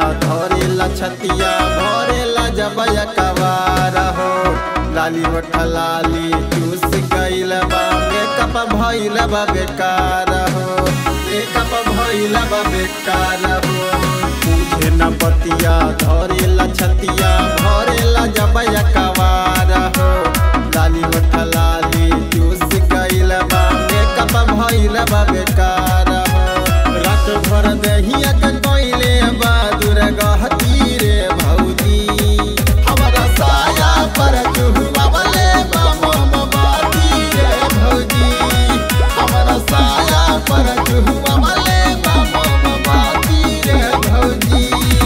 धरेला छतिया भरेला जबया कवार हो लाली होठ लाली चूस गइल बा मेकअप भइल बा बेकार हो मेकअप भइल बा बेकार हो तुझे न पतिया धरेला छतिया भरेला जबया कवार हो लाली होठ लाली चूस गइल बा मेकअप भइल बा बेकार हो रात भर दहिया के कोइले बहादुर गहती रे भौजी हमारा साया पर चुहुआ वाले बम बाती रे भौजी हमारा साया पर चुहुआ वाले बम बाती रे भौजी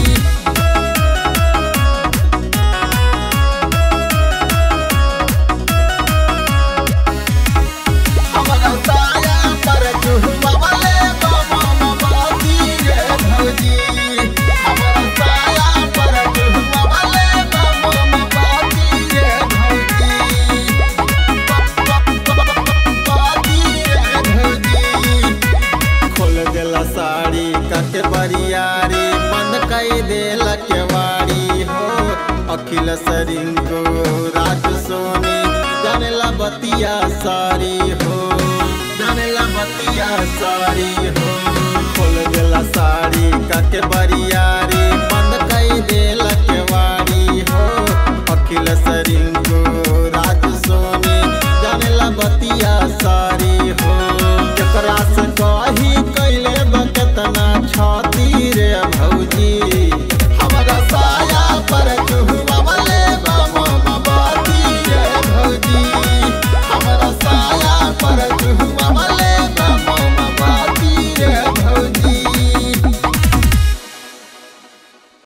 हमारा साया पर चुहुआ वाले बम बाती रे भौजी हमारा साया पर चुहुआ वाले बम बाती रे भौजी बाती रे भौजी खोल देला साड़ी कके बरियारी बंद कई देला केवाड़ी हो अखिल सरिंगो राज सोनी जानेला बतिया सारी हो जानेला बतिया सारी हो खोल देला साड़ी कके बरियारी बंद